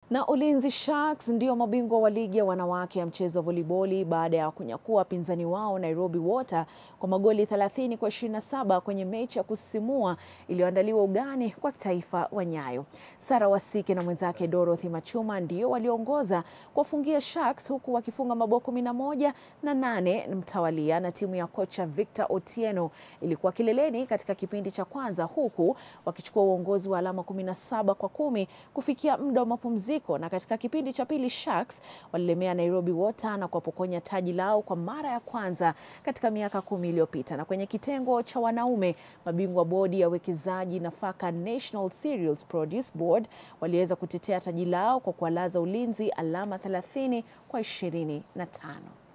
Na Ulinzi Sharks ndio mabingwa wa ligi ya wanawake ya mchezo wa voliboli baada ya kunyakua wapinzani wao Nairobi Water kwa magoli 30 kwa 27 kwenye mechi ya kusisimua iliyoandaliwa ugani kwa kitaifa wa Nyayo. Sara Wasike na mwenzake Dorothy Machuma ndio waliongoza kuwafungia Sharks huku wakifunga mabao 11 na nane mtawalia, na timu ya kocha Victor Otieno ilikuwa kileleni katika kipindi cha kwanza huku wakichukua uongozi wa alama 17 kwa kumi kufikia muda wa mapumziko na katika kipindi cha pili Sharks walilemea Nairobi Water na kuwapokonya taji lao kwa mara ya kwanza katika miaka kumi iliyopita. Na kwenye kitengo cha wanaume, mabingwa bodi ya uwekezaji nafaka National Cereals Produce Board waliweza kutetea taji lao kwa kuwalaza Ulinzi alama 30 kwa 25.